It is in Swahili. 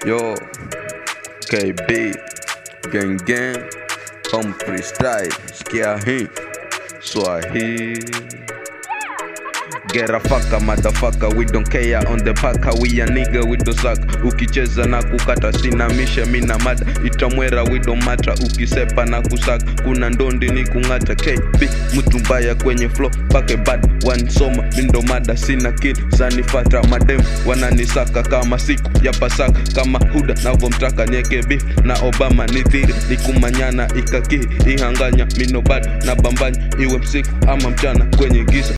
Yo, KB, gang gang, home freestyle, sikia hii Swahili. Get a fucker, motherfucker, we don't care on the paka, we a nigga, we don't suck. Ukicheza na kukata sinamisha mina mada, itamwera we don't matter. Ukisepa na kusaka, kuna ndondi ni kung'ata. KB, mtu mbaya kwenye flow, pake bad, one soma, mindo mada, sina kid, sanifata madem, wananisaka kama siku ya pasaka, kama huda navomtaka nieke beef na Obama ni dhiri, nikumanyana ikakihi, ihanganya mino bado na bambanya, iwe msiku ama mchana kwenye giza